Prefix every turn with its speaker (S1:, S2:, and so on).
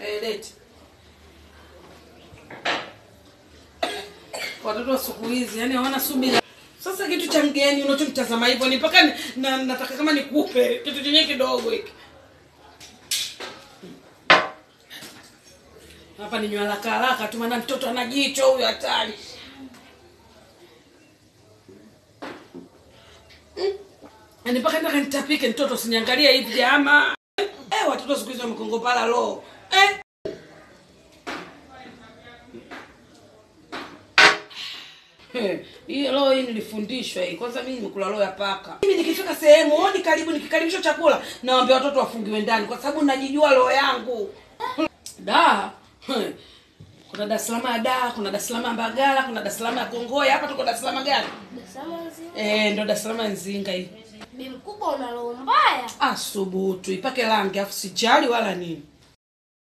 S1: Eh, leti. Watoto wa siku hizi yani hawana subira. Sasa kitu cha mgeni unachomtazama hivyo ni mpaka ni- na, nataka kama nikupe kitu chenye kidogo hiki. Hapa ni nywala haraka haraka tu maana mtoto ana jicho huyu hatari. Mm. Yaani mpaka nataka nitapike mtoto usiniangalie hivi jama. Eh, watoto siku hizi wamekongopala roho. Eh. Eh, Hii roho hii nilifundishwa hii. Kwanza mimi nimekula roho ya paka. Mimi nikifika sehemu, hodi karibu nikikaribishwa chakula, nawaambia watoto wafungiwe ndani kwa sababu najijua roho yangu. Da. eh, Kuna Dar es Salaam ya da, kuna Dar es Salaam ya Mbagala, kuna Dar es Salaam ya Kongoya. Hapa tuko Dar es Salaam gani? Eh, ndo Dar es Salaam ya Nzinga hii.
S2: Bi mkubwa una roho mbaya.
S1: Asubutu ipake rangi afu sijali wala nini.